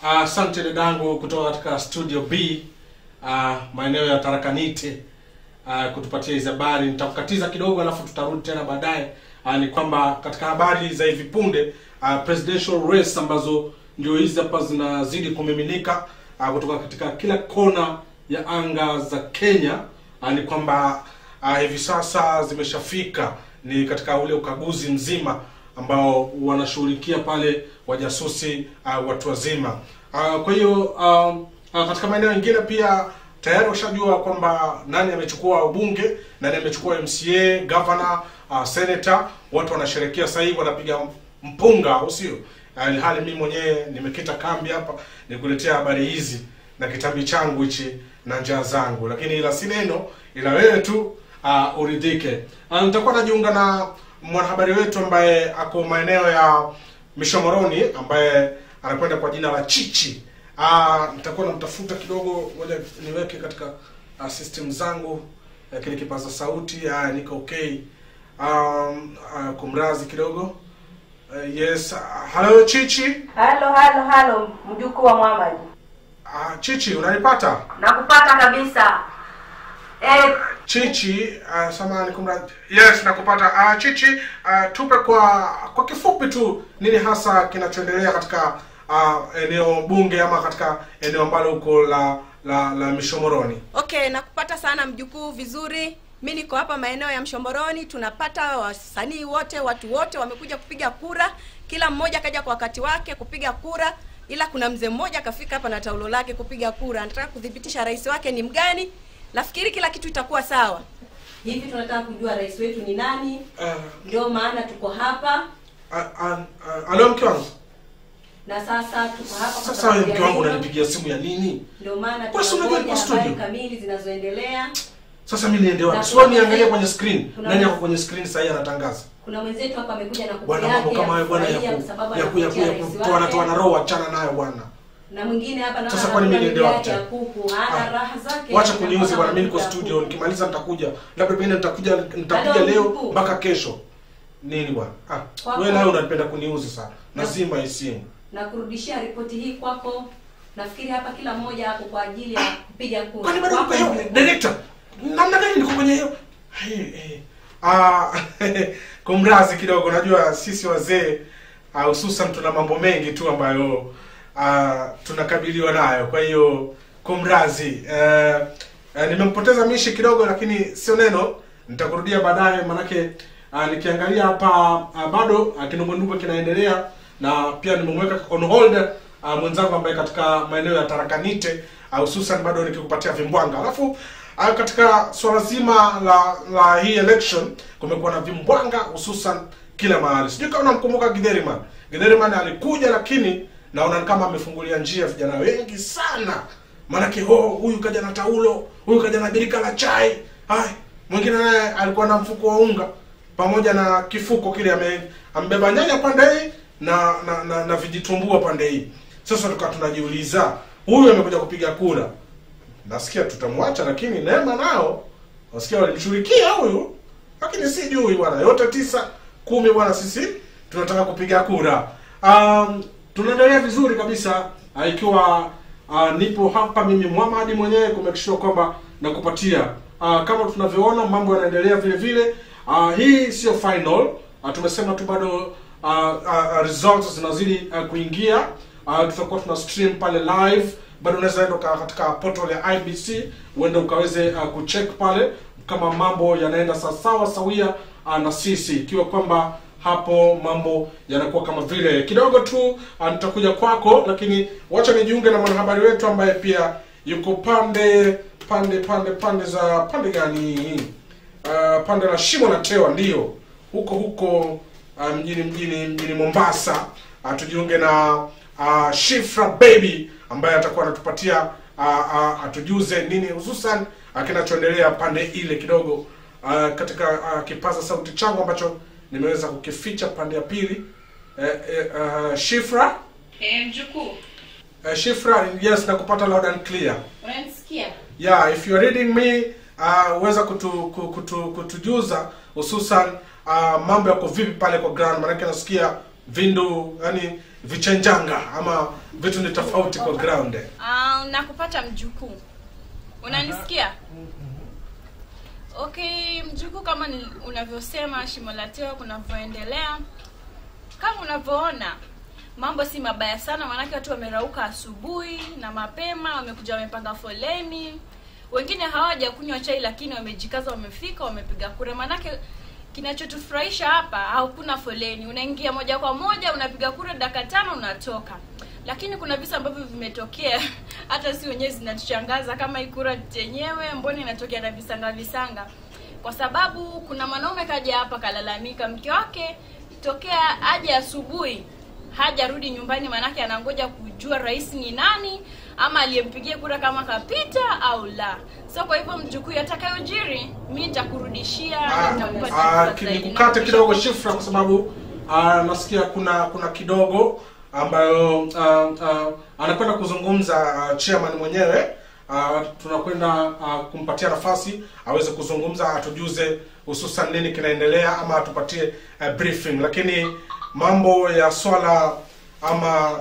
Asante uh, dadangu kutoka katika studio B uh, maeneo ya Tarakanite uh, kutupatia hizi habari. Nitakukatiza kidogo, alafu tutarudi tena baadaye. Uh, ni kwamba katika habari za hivi punde uh, presidential race ambazo ndio hizi hapa zinazidi kumiminika uh, kutoka katika kila kona ya anga za Kenya uh, ni kwamba uh, hivi sasa zimeshafika ni katika ule ukaguzi mzima ambao wanashughulikia pale wajasusi uh, watu wazima uh, kwa hiyo uh, uh, katika maeneo mengine pia tayari washajua kwamba nani amechukua ubunge nani amechukua mca governor uh, senator watu wanasherekea sasa hivi wanapiga mpunga au sio uh, hali mimi mwenyewe nimekita kambi hapa nikuletea habari hizi na kitambi changu hichi na njaa zangu lakini ila si neno ila wewe tu uh, uridhike uh, nitakuwa najiunga na mwanahabari wetu ambaye ako maeneo ya mishomoroni ambaye anakwenda kwa jina la chichi uh, nitakuwa namtafuta kidogo ngoja niweke katika uh, system zangu uh, kile kipaza sauti uh, niko okay um, uh, kumrazi kidogo uh, yes uh, hello chichi halo halo halo mjukuu wa Muhammad uh, chichi unanipata nakupata kabisa eh, chichi uh, samahani kumradhi yes nakupata uh, chichi uh, tupe kwa kwa kifupi tu nini hasa kinachoendelea katika uh, eneo bunge ama katika eneo ambalo huko la la la mishomoroni okay nakupata sana mjukuu vizuri mi niko hapa maeneo ya mshomboroni tunapata wasanii wote watu wote wamekuja kupiga kura kila mmoja kaja kwa wakati wake kupiga kura ila kuna mzee mmoja akafika hapa na taulo lake kupiga kura anataka kuthibitisha rais wake ni mgani nafikiri kila kitu itakuwa sawa hivi tunataka kujua rais wetu ni nani uh, ndio maana tuko hapa uh, uh, uh, alo mke wangu na sasa tuko hapa kwa sasa sababu wewe ya mke wangu hilo. unanipigia simu ya nini ndio maana Kwa sababu tunangoja niko studio. habari kamili zinazoendelea sasa mi niende wapi Na sio kuna niangalie mzee- kwenye screen kuna nani mzee- ako kwenye screen sasa anatangaza kuna mwenzetu hapa amekuja na kuku bwana yake mambo kama hayo bwana ya kufurahia ku kwa sababu ya ku ya ku ya anakuletea rais kutoana wake. toana roho achana nayo bwana na mwingine hapa naona Sasa kwani mimi anakula niende miguu wapi yake tena? ya kuku hana Ah, raha zake wacha na kuniuzi kama bwana mimi niko anakula studio kuku. nikimaliza nitakuja labda pengine nitakuja nitakuja Halo, leo mkuu. mpaka kesho nini bwana ah Kwako. wewe nawe unapenda kuniuzi sana Na- nazima hii simu na kurudishia ripoti hii kwako nafikiri hapa kila mmoja hapo kwa ajili ya kupiga kura kwani bado Kwako niko hiyo mkuu. director namna gani niko kwenye hiyo Hey, hey. ah kumrazi kidogo najua sisi wazee ah, hususan tuna mambo mengi tu ambayo ah, tunakabiliwa nayo kwa hiyo kumrazi eh, eh, nimempoteza mishi kidogo lakini sio neno nitakurudia baadaye manake ah, nikiangalia hapa ah, bado ah, kindumbwendumbwe kinaendelea na pia nimemweka on hold ah, mwenzangu ambaye katika maeneo ya tarakanite ah, hususan bado nikikupatia vimbwanga alafu ah, katika swala zima la la hii election kumekuwa na vimbwanga hususan kila mahali sijui kama unamkumbuka Githeriman Githeriman alikuja lakini naona ni kama amefungulia njia vijana wengi sana maanake oh, huyu kaja na taulo huyu kaja na birika la chai hai mwingine naye alikuwa na mfuko wa unga pamoja na kifuko kile ame, ambeba nyanya pande hii na na, na, na vijitumbua pande hii sasa tukawa tunajiuliza huyu amekuja kupiga kura nasikia tutamwacha lakini neema nao nasikia walimshughulikia huyu lakini sijui bwana yote tisa kumi bwana sisi tunataka kupiga kura um, tunaendelea vizuri kabisa uh, ikiwa uh, nipo hapa mimi Muhammad mwenyewe kumekishua kwamba nakupatia uh, kama tunavyoona mambo yanaendelea vile vile uh, hii sio final uh, tumesema tu bado uh, uh, results zinazidi uh, kuingia uh, tutakuwa tuna stream pale live bado unaweza enda uka- katika portal ya IBC uende ukaweze uh, kucheck pale kama mambo yanaenda sawasawa sawia uh, na sisi ikiwa kwamba hapo mambo yanakuwa kama vile kidogo tu uh, nitakuja kwako lakini wacha nijiunge na mwanahabari wetu ambaye pia yuko pande pande pande pande za pande gani uh, pande la shimo la tewa ndio huko huko uh, mjini mjini mjini mombasa uh, tujiunge na uh, shifra baby ambaye atakuwa anatupatia uh, uh, atujuze nini hususan uh, kinachoendelea pande ile kidogo uh, katika uh, kipaza sauti changu ambacho nimeweza kukificha pande ya pili uh, uh, uh, shifra Eh, mjukuu, uh, shifra yes nakupata loud and clear unanisikia? yeah if you're reading me uh, uweza kutu, ku- kutu, kutujuza hususan uh, mambo yako vipi pale kwa ground maanake nasikia vindu yani vichenjanga ama vitu ni tofauti kwa ground Ah, nakupata mjukuu unanisikia okay mjukuu kama ni- unavyosema shimo la tewa kunavyoendelea kama unavyoona mambo si mabaya sana maanake watu wamerauka asubuhi na mapema wamekuja wamepanga foleni wengine hawaja kunywa chai lakini wamejikaza wamefika wamepiga kura maanake kinachotufurahisha hapa hakuna foleni unaingia moja kwa moja unapiga kura dakika tano unatoka lakini kuna visa ambavyo vimetokea hata si wenyewe zinatushangaza kama hii kura yenyewe mbona inatokea na visanga visanga kwa sababu kuna mwanaume kaja hapa kalalamika mke wake tokea aje asubuhi hajarudi nyumbani maanake anangoja kujua rais ni nani ama aliyempigia kura kama kapita au la so kwa hivyo mjukuu atakayojiri mi nitakurudishia na nitakupa Ah, taarifa ah, zaidi. nikukate kidogo shifra kwa sababu ah, nasikia kuna kuna kidogo ambayo ah, ah, anakwenda kuzungumza ah, chairman mwenyewe ah, tunakwenda ah, kumpatia nafasi aweze kuzungumza atujuze hususan nini kinaendelea ama atupatie ah, briefing lakini mambo ya swala ama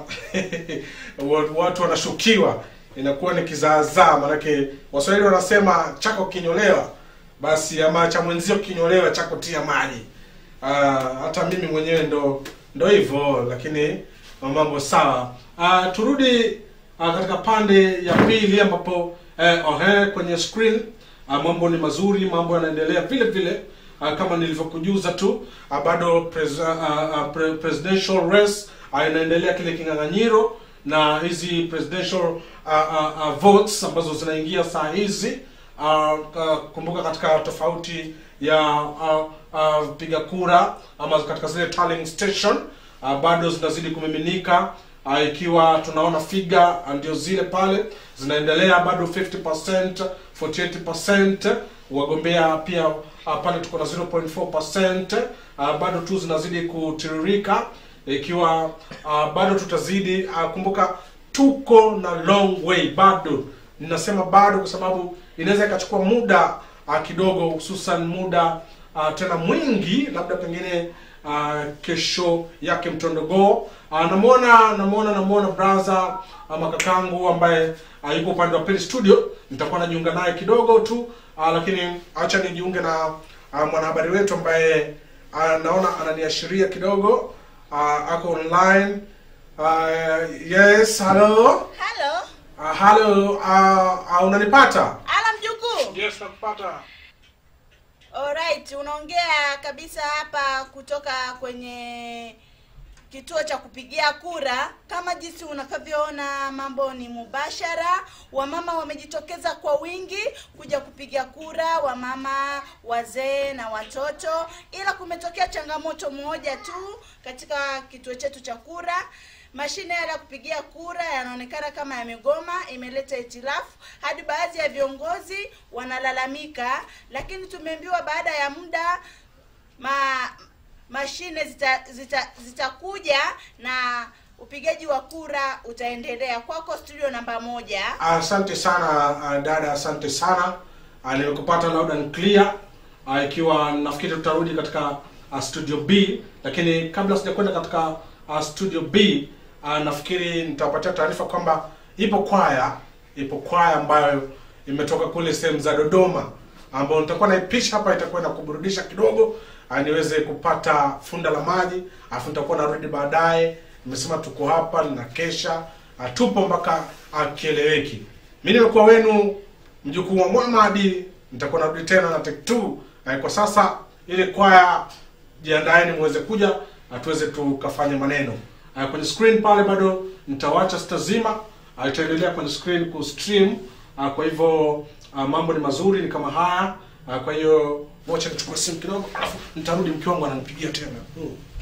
watu wanashukiwa inakuwa ni kizaazaa manake waswahili wanasema chako kinyolewa basi ama cha mwenzio kinyolewa chako tia maji uh, hata mimi mwenyewe ndo ndo hivyo lakini mambo sawa uh, turudi uh, katika pande ya pili ambapo eh, ohe kwenye screen uh, mambo ni mazuri mambo yanaendelea vile vile uh, kama nilivyokujuza tu uh, bado pres, uh, uh, pre, presidential race uh, inaendelea kile king'ang'anyiro na hizi presidential uh, uh, uh, votes ambazo zinaingia saa hizi uh, uh, kumbuka katika tofauti ya uh, uh, piga kura ama katika zile tallying station uh, bado zinazidi kumiminika uh, ikiwa tunaona figa uh, ndio zile pale zinaendelea bado 50% 48% wagombea pia uh, pale tuko na 0.4% uh, bado tu zinazidi kutiririka ikiwa uh, bado tutazidi uh, kumbuka tuko na long way bado ninasema bado kwa sababu inaweza ikachukua muda uh, kidogo hususan muda uh, tena mwingi labda pengine uh, kesho yake mtondogoo uh, namwona namwona namwona braza uh, makakangu ambaye uh, yuko upande wa pili studio nitakuwa najiunga naye kidogo tu uh, lakini acha nijiunge na uh, mwanahabari wetu ambaye uh, naona ananiashiria kidogo uh, ako online uh, yes hello Halo, uh, hello uh, uh, unanipata ala mjukuu. yes nakupata Alright, unaongea kabisa hapa kutoka kwenye kituo cha kupigia kura. Kama jinsi unakavyoona, mambo ni mubashara. Wamama wamejitokeza kwa wingi kuja kupiga kura, wamama, wazee na watoto, ila kumetokea changamoto moja tu katika kituo chetu cha kura. Mashine yale ya kupigia kura yanaonekana kama yamegoma, imeleta itilafu hadi baadhi ya viongozi wanalalamika, lakini tumeambiwa baada ya muda ma mashine zitakuja zita, zitakuja na upigaji wa kura utaendelea. Kwako studio namba moja. asante sana uh, dada asante sana uh, nimekupata loud and clear uh, ikiwa nafikiri tutarudi katika uh, studio b lakini kabla sijakwenda katika uh, studio b uh, nafikiri nitawapatia taarifa kwamba ipo kwaya ipo kwaya ambayo imetoka kule sehemu za dodoma ambayo nitakuwa naipisha hapa itakuwa na kuburudisha kidogo uh, niweze kupata funda la maji alafu nitakuwa narudi baadaye nimesema tuko hapa na kesha uh, tupo mpaka uh, kieleweki mi nimekuwa wenu mjukuu wa mwamadi nitakuwa narudi tena na take two uh, kwa sasa ile kwaya jiandaeni muweze kuja na tuweze tukafanya maneno uh, kwenye screen pale bado nitawacha sitazima uh, itaendelea kwenye screen ku stream uh, kwa hivyo uh, mambo ni mazuri ni kama haya uh, kwa hiyo wacha nichukue simu kidogo alafu nitarudi mke wangu ananipigia tena hmm.